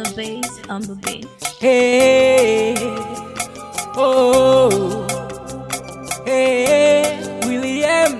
the bass, on the bass. Hey, oh, hey, William,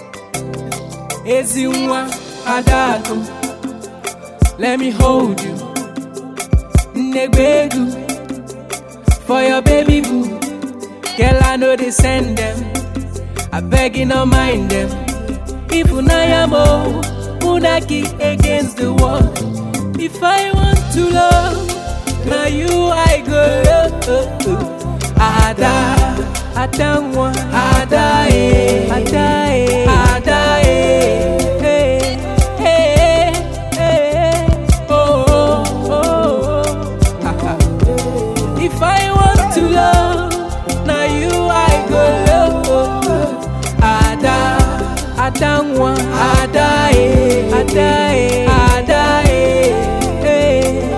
Ezinwa Adaku, let me hold you, Negbegu, for your baby boo, girl I know they send them, I beg you not mind them, if unayamo, unaki against the wall, if I want to love. Now you I go love Ada Ada Ada eh Ada eh Ada eh eh eh eh oh oh oh oh If I want to love now you I go love Ada Ada Ada eh Ada eh Ada eh eh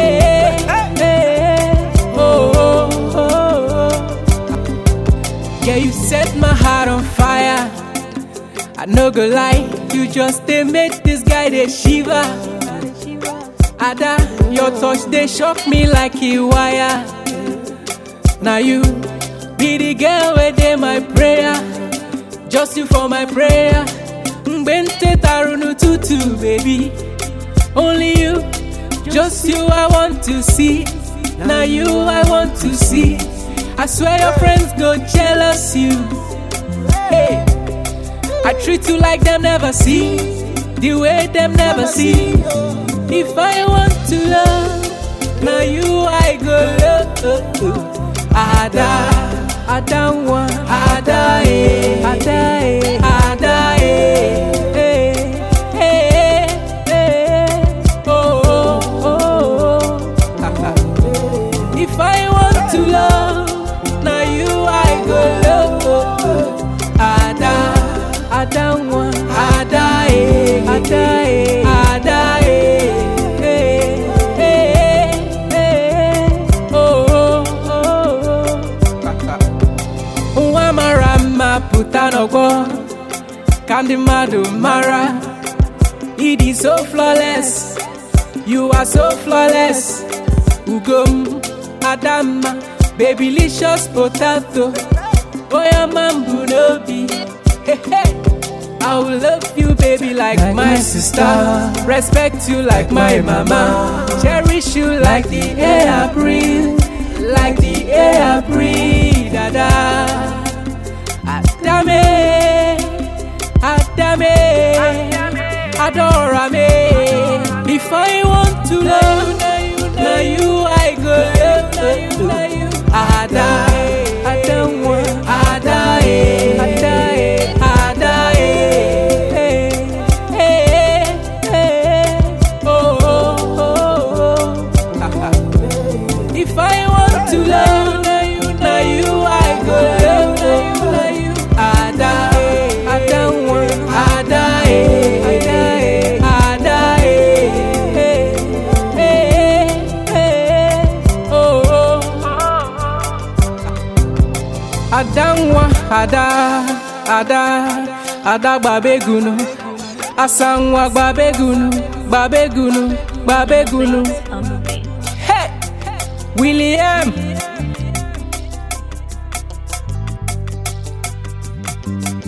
Yeah, you set my heart on fire. I no go lie, you just they make this guy they shiver. Ada, your touch they shock me like a wire. Now you be the girl where they my prayer, just you for my prayer. Mbente tarunu tutu, baby. Only you, just you I want to see. Now you I want to see. I swear your friends go jealous you. Hey, I treat you like them never see, the way them never see. If I want to love, now you I go love. Ada, Ada one, Ada eh, Ada eh, Ada eh, eh, eh, eh, oh, oh, oh, oh. If I want to love, now you I go love. Ada, Ada one, Ada eh, Ada eh, Ada eh, eh, eh, eh, oh, oh, oh. Nwa mara mma pụta n'ọgbọ ka ndị mmadụ mara ịdị so flawless you are so flawless ugom adamma babylicious potato oyama mbụ n'obi Hey, hey. I will love you, baby, like, Like my my sister. sister. Respect you like my mama. Cherish you like the air I breathe. Like the air I breathe. Dada. Adame. Adame. Adora me. If I want to love, now you I go love. Ada. Ada one. Ada eh. Ada eh. Ada eh. Eh, eh, eh. Oh, oh, oh, oh. If I want to love, now you, now you I go love. Ada, Ada one, Ada eh, Ada eh, Ada eh, eh, eh, eh, oh, oh. Adanwa, ada, ada, ada gbabegunu. Asanwa gbabegunu, gbabegunu, gbabegunu. On the bass. Hey, William.